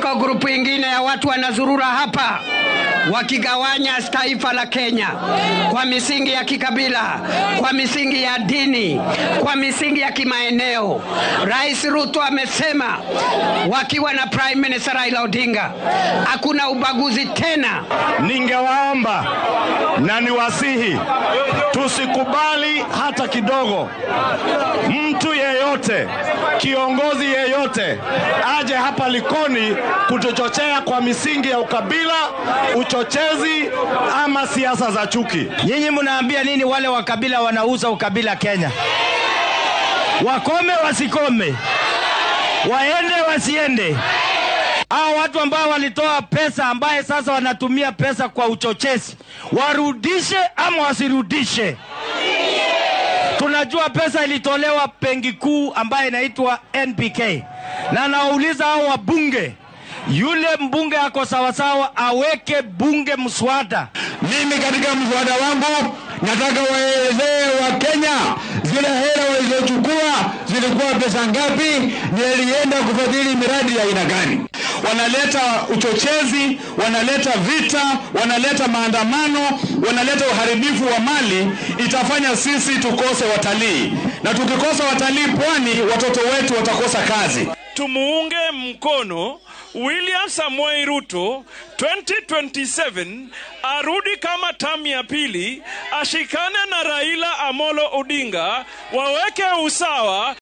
iko grupu ingine ya watu wanazurura hapa wakigawanya taifa la Kenya kwa misingi ya kikabila, kwa misingi ya dini, kwa misingi ya kimaeneo. Rais Ruto amesema wakiwa na Prime Minister Raila Odinga, hakuna ubaguzi tena. Ningewaomba na niwasihi tusikubali hata kidogo mtu yeyote, kiongozi yeyote aje hapa Likoni kutuchochea kwa misingi ya ukabila, uchochezi ama siasa za chuki. Nyinyi mnaambia nini wale wa kabila wanauza ukabila Kenya? Wakome wasikome, waende wasiende? Hao watu ambao walitoa pesa ambaye sasa wanatumia pesa kwa uchochezi, warudishe ama wasirudishe? Tunajua pesa ilitolewa benki kuu ambayo inaitwa NPK, na nawauliza hao wabunge, yule mbunge ako sawasawa, aweke bunge mswada. Mimi katika mswada wangu nataka waelezee wa Kenya zile hela walizochukua zilikuwa pesa ngapi, nilienda kufadhili miradi ya aina gani. Wanaleta uchochezi, wanaleta vita, wanaleta maandamano, wanaleta uharibifu wa mali, itafanya sisi tukose watalii, na tukikosa watalii pwani, watoto wetu watakosa kazi. Tumuunge mkono William Samoei Ruto 2027 arudi kama tamu ya pili, ashikane na Raila Amolo Odinga, waweke usawa